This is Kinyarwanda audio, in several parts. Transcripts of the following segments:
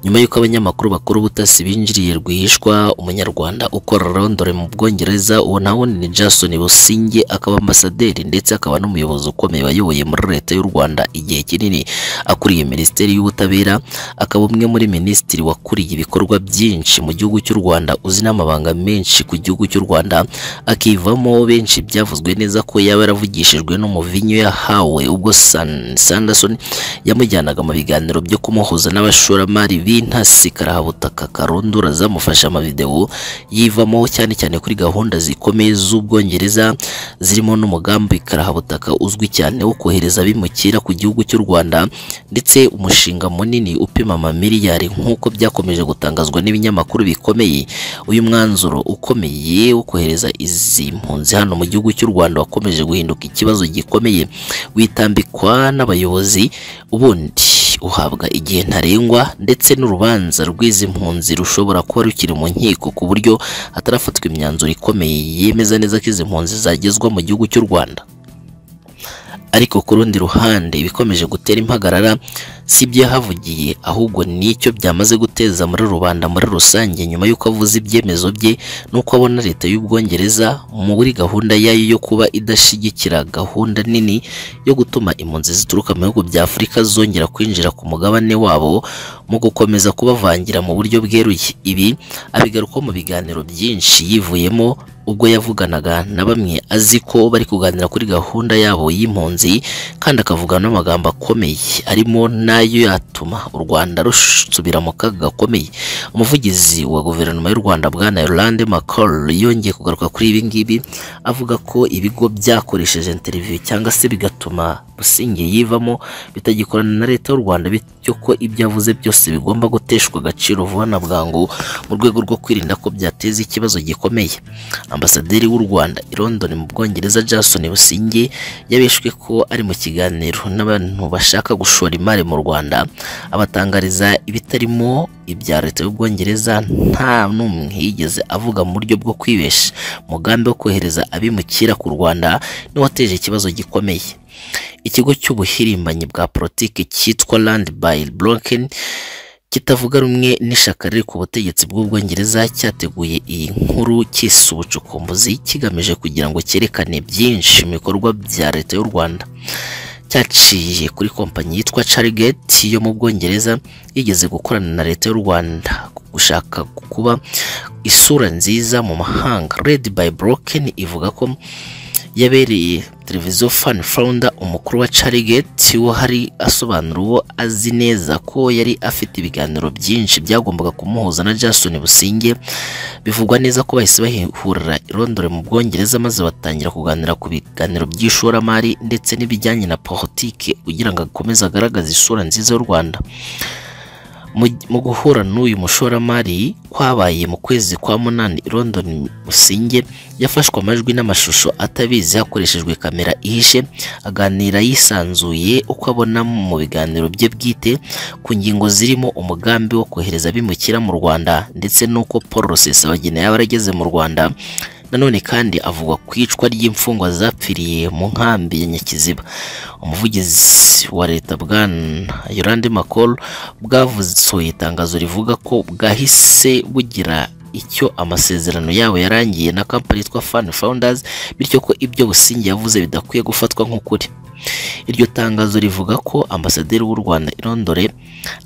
nyuma y'uko abanyamakuru bakuru ubutasi binjiriye rwihishwa umunyarwanda ukora rondore mu bwongereza uwo nta wundi ni Jason Busingye akaba ambasaderi ndetse akaba n'umuyobozi ukomeye wayoboye muri leta y'u Rwanda igihe kinini akuriye minisiteri y'ubutabera akaba umwe muri minisitiri wakuriye ibikorwa byinshi mu gihugu cy'u Rwanda uzi n'amabanga menshi ku gihugu cy'u Rwanda akivamo benshi byavuzwe neza ko yaba yaravugishijwe n'umuvinyu yahawe ubwo San- Sanderson yamujyanaga mu biganiro byo kumuhuza n'abashoramari b'intasi karahabutaka karondura zamufashe amavidewo yivamo cyane cyane kuri gahunda zikomeye z'ubwongereza zirimo n'umugambi karahabutaka uzwi cyane wo kohereza abimukira ku gihugu cy'u Rwanda ndetse umushinga munini upima amamiliyari nk'uko byakomeje gutangazwa n'ibinyamakuru bikomeye uyu mwanzuro ukomeye wo kohereza izi mpunzi hano mu gihugu cy'u Rwanda wakomeje guhinduka ikibazo gikomeye witambikwa n'abayobozi ubundi uhabwa igihe ntarengwa ndetse n'urubanza rw'izi mpunzi rushobora kuba rukiri mu nkiko ku buryo hatarafatwa imyanzuro ikomeye yemeza neza ko izi mpunzi zagezwa mu gihugu cy'u Rwanda ariko ku rundi ruhande ibikomeje gutera impagarara si ibyahavugiye ahubwo n'icyo byamaze guteza muri rubanda muri rusange nyuma y'uko avuze ibyemezo bye n'uko abona leta y'ubwongereza muri gahunda yayo yo kuba idashyigikira gahunda nini yo gutuma impunzi zituruka mu bihugu bya afurika zongera kwinjira ku mugabane wabo mu gukomeza kubavangira mu buryo bweruye ibi abigarukaho mu biganiro byinshi yivuyemo ubwo yavuganaga na bamwe azi ko bari kuganira kuri gahunda yabo y'impunzi kandi akavuga n'amagambo akomeye arimo n'ayo yatuma u Rwanda rusubira mu kaga gakomeye umuvugizi wa guverinoma y'u Rwanda bwana Yolande Macron yongeye kugaruka kuri ibi ngibi avuga ko ibigo byakoresheje interview cyangwa se bigatuma Busingye yivamo bitagikorana na leta y'u Rwanda bityo ko ibyo avuze byose bigomba guteshwa agaciro vuba na bwangu mu rwego rwo kwirinda ko byateza ikibazo gikomeye ambasaderi w'u Rwanda i London mu Bwongereza Jason Busingye yabeshwe ko ari mu kiganiro n'abantu bashaka gushora imari mu Rwanda abatangariza ibitarimo ibya leta y'Ubwongereza nta n'umwe yigeze avuga mu buryo bwo kwibesha umugambi wo kohereza abimukira ku Rwanda niwateje ikibazo gikomeye ikigo cy'ubuhirimbanyi bwa politiki cyitwa Land by Broken kitavuga rumwe n'ishaka riri ku butegetsi bw'ubwongereza cyateguye iyi nkuru cyise ubucukumbuzi kigamije kugira ngo cyerekane byinshi mu bikorwa bya leta y'u Rwanda cyaciye kuri kompanyi yitwa Charigate yo mu Bwongereza yigeze gukorana na leta y'u Rwanda gushaka kuba isura nziza mu mahanga Red by Broken ivuga ko yabereye televiziyo fan founder umukuru wa Charigate wo hari asobanura uwo azi neza ko yari afite ibiganiro byinshi byagombaga kumuhuza na Jason Busingye bivugwa neza ko bahise bahurira i Londres mu Bwongereza maze batangira kuganira ku biganiro by'ishoramari ndetse n'ibijyanye na politiki kugira ngo akomeze agaragaze isura nziza y'u Rwanda Mu- mu guhura n'uyu mushoramari kwabaye mu kwezi kwa munani i London Musinge yafashwe amajwi n'amashusho atabizi hakoreshejwe kamera ihishe aganira yisanzuye uko abona mu biganiro bye bwite ku ngingo zirimo umugambi wo kohereza abimukira mu Rwanda ndetse n'uko Paul Rusesabagina yaba yarageze mu Rwanda nanone kandi avuga ku icwa ry'imfungwa zapfiriye mu nkambi ya Nyakiziba umuvugizi wa leta bwana Yolande Macron bwavusohoye itangazo rivuga ko bwahise bugira icyo amasezerano yabo yarangiye na kampani yitwa Fan Founders bityo ko ibyo Busingye yavuze bidakwiye gufatwa nk'ukuri iryo tangazo rivuga ko ambasaderi w'u Rwanda i Londres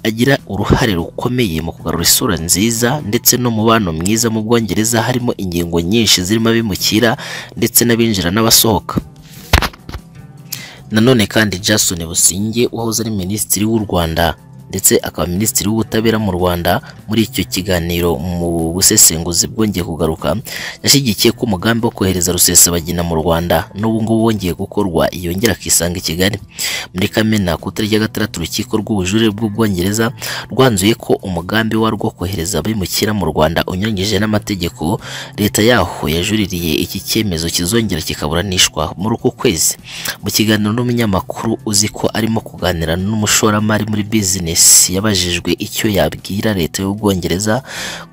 agira uruhare rukomeye mu kugarura isura nziza ndetse n'umubano mwiza mu Bwongereza harimo ingingo nyinshi zirimo abimukira ndetse n'abinjira n'abasohoka Nanone kandi Jason Busingye wahoze ari minisitiri w'u Rwanda ndetse akaba minisitiri w'ubutabera mu Rwanda muri icyo kiganiro mu busesenguzi bwongeye kugaruka yashyigikiye ko umugambi wo kohereza rusesabagina mu Rwanda n'ubu ngubu wongeye gukorwa yongera akisanga i Kigali muri Kamena ku itariki ya gatandatu urukiko rw'ubujurire bw'ubwongereza rwanzuye ko umugambi warwo wo kohereza abimukira mu Rwanda unyuranyije n'amategeko leta yaho yajuririye iki cyemezo kizongera kikaburanishwa muri uku kwezi mu kiganiro n'umunyamakuru uzi ko arimo kuganira n'umushoramari muri bizinesi yabajijwe icyo yabwira leta y'ubwongereza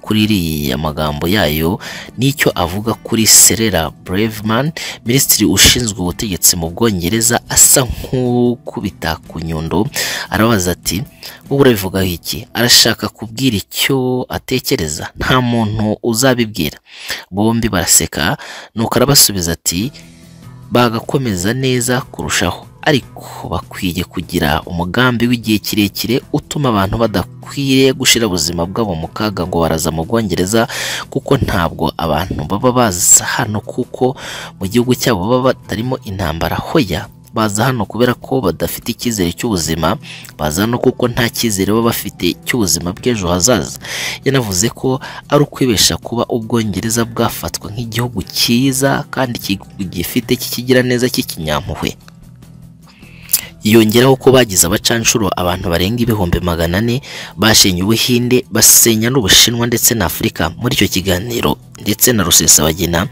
kuri iriya magambo yayo n'icyo avuga kuri Serera Braverman minisitiri ushinzwe ubutegetsi mu Bwongereza asa nk'ukubita ku nyundo arabaza ati wowe urabivugaho iki arashaka kubwira icyo atekereza nta muntu uzabibwira bombi baraseka nuko arabasubiza ati bagakomeza neza kurushaho ariko bakwiye kugira umugambi w'igihe kirekire utuma abantu badakwiriye gushyira ubuzima bwabo mu kaga ngo baraza mu Bwongereza kuko ntabwo abantu baba baza hano kuko mu gihugu cyabo baba batarimo intambara hoya baza hano kubera ko badafite icyizere cy'ubuzima baza hano kuko nta cyizere baba bafite cy'ubuzima bw'ejo hazaza yanavuze ko ari ukwibesha kuba ubwongereza bwafatwa nk'igihugu cyiza kandi gifite kikigira neza cy'ikinyampuhwe yongeraho ko bagize abacanshuro abantu barenga ibihumbi magana ane bashenye ubuhinde basenya n'ubushinwa ndetse na afurika muri icyo kiganiro ndetse na rusesabagina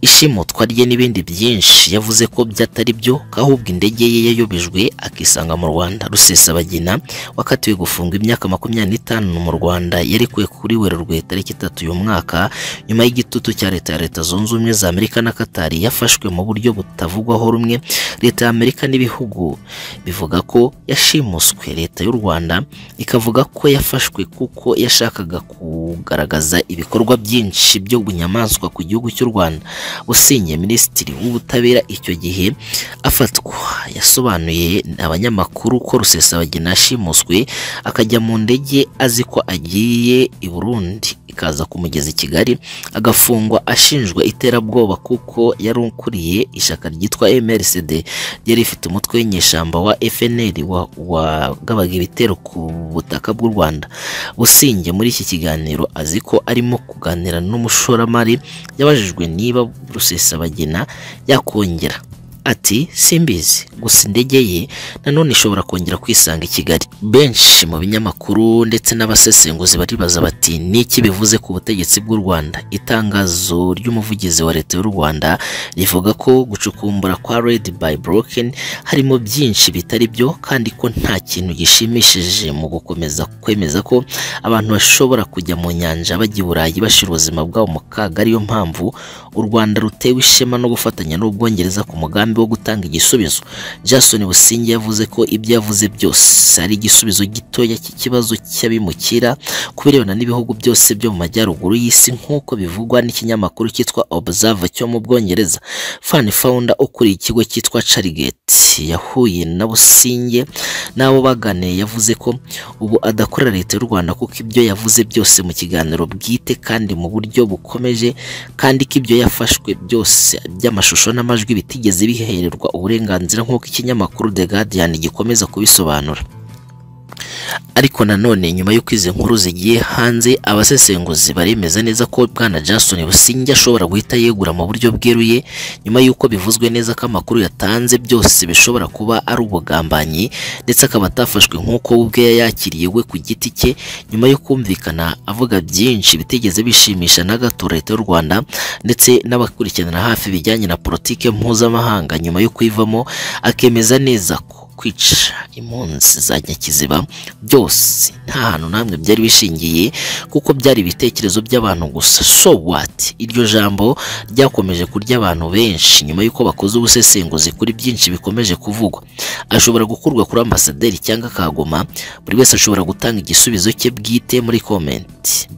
ishimutwa rye n'ibindi byinshi yavuze ko byatari byo ko ahubwo indege ye yayobejwe akisanga mu rwanda rusesabagina wakatiwe gufunga imyaka makumyabiri n'itanu mu rwanda yarekuwe kuri werurwe tariki itatu uyu mwaka nyuma y'igitutu cya leta ya leta zunze ubumwe za amerika na katari yafashwe mu buryo butavugwaho rumwe leta ya amerika n'ibihugu bivuga ko yashimuswe leta y'u rwanda ikavuga ko yafashwe kuko yashakaga kugaragaza ibikorwa byinshi byo bunyamaswa ku gihugu cy'u rwanda usinye minisitiri w'ubutabera icyo gihe afatwa yasobanuye abanyamakuru ko rusesabagina yashimuswe akajya mu ndege azi ko agiye i burundi ikaza kumugeza i kigali agafungwa ashinjwa iterabwoba kuko yari ukuriye ishyaka ryitwa mrcd ryari rifite umutwe w'inyeshyamba wa fnr wagabaga ibitero ku butaka bw'u rwanda businge muri iki kiganiro azi ko arimo kuganira n'umushoramari yabajijwe niba rusesabagina yakongera ati simbizi gusa indege ye nanone ishobora kongera kwisanga i kigali benshi mu binyamakuru ndetse n'abasesenguzi baribaza bati niki bivuze ku butegetsi bw'u rwanda itangazo ry'umuvugizi wa leta y'u rwanda rivuga ko gucukumbura kwa red by broken harimo byinshi bitari byo kandi ko nta kintu gishimishije mu gukomeza kwemeza ko abantu bashobora kujya mu nyanja bajya i burayi bashyira ubuzima bwabo mu kaga ariyo mpamvu u rwanda rutewe ishema no gufatanya n'ubwongereza ku mugambi wo gutanga igisubizo jason businge yavuze ko ibyo yavuze byose ari igisubizo gitoya cy'ikibazo cy'abimukira ku birebana n'ibihugu byose byo mu majyaruguru y'isi nk'uko bivugwa n'ikinyamakuru cyitwa observer cyo mu bwongereza fan founder ukuriye ikigo cyitwa charigate yahuye na businge n'abo baganiye yavuze ko ubu adakorera leta y'u rwanda kuko ibyo yavuze byose mu kiganiro bwite kandi mu buryo bukomeje kandi ko ibyo yafashwe byose by'amashusho n'amajwi bitigeze bihererwa uburenganzira nk'uko ikinyamakuru The Guardian gikomeza kubisobanura ariko nanone nyuma y'uko izi nkuru zigiye hanze abasesenguzi baremeza neza ko bwana Jackson Businge ashobora guhita yegura mu buryo bweruye nyuma y'uko bivuzwe neza ko amakuru yatanze byose bishobora kuba ari ubugambanyi ndetse akaba atafashwe nk'uko we ubwe yakiriye we ku giti cye nyuma yo kumvikana avuga byinshi bitigeze bishimisha na gato leta y'u Rwanda ndetse n'abakurikiranira hafi ibijyanye na politike mpuzamahanga nyuma yo kuyivamo akemeza neza ko kwica impunzi za nyakiziba byose nta hantu namwe byari bishingiye kuko byari ibitekerezo by'abantu gusa so what iryo jambo ryakomeje kurya abantu benshi nyuma y'uko bakoze ubusesenguzi kuri byinshi bikomeje kuvugwa ashobora gukurwa kuri ambasaderi cyangwa akaguma buri wese ashobora gutanga igisubizo cye bwite muri komenti